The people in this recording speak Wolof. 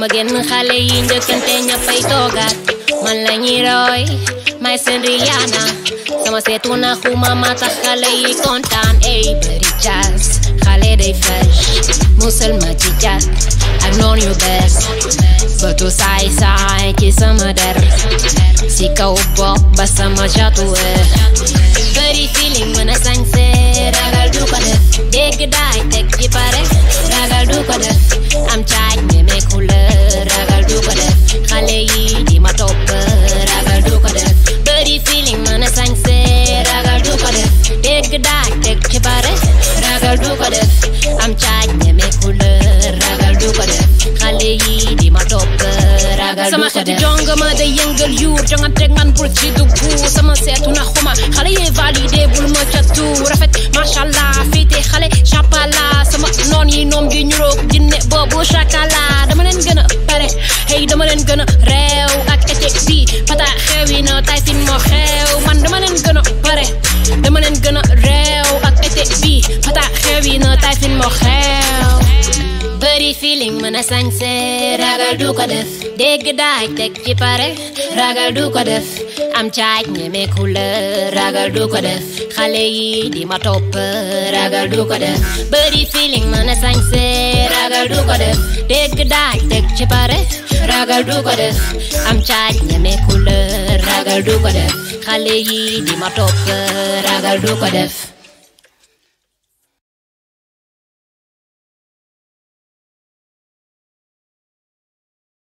ma génn xale yi njëkkante ñëppay toogaat man la ñuy roy may seen Rihanna sama seetu na xuma ma tax xale yi kontaan ey bëri jazz xale day fresh musal ma ci jat ak noon yu bees bëtu saay saay ci sama der si kaw bopp ba sama jatuwe bëri feeling mën a sañse ragal du ko def dégg daay teg ci pare ragal du ko def am caaj ñeme couleur ragal du ko def xale yi di ma topp ragal du ko def bëri feeling mën a sañse ragal du ko def dégg daay teg ci pare ragal du ko def am caaj ñeme couleur ragal du ko def xale yi di ma topp ragal du sama ko xeeti def jongama day yëngal yuur jonganteeg man bul ci dugg sama seetu na xuma xale yee validé bul ma catu rafet machallah fiite xale chapala sama noon yi noom gi ñuroog jinne boobu chakala dama leen gën a pare hey dama leen gën a réew ak été bi pata xewi na tay sin moo xew man dama leen gën a pare dama leen gën a réew ak été bi pata xewi na tay sin moo xew bëri feeling mën a sañse ragal du ko def dégg daaj teg ci pare ragal du ko def am caaj ñeme couleur ragal du ko def xale yi di ma topp ragal du ko def bëri feeling mën a sañse ragal du ko def dégg daaj teg ci pare ragal du ko def am caaj ñeme couleur ragal du ko def xale yi di ma topp ragal du ko def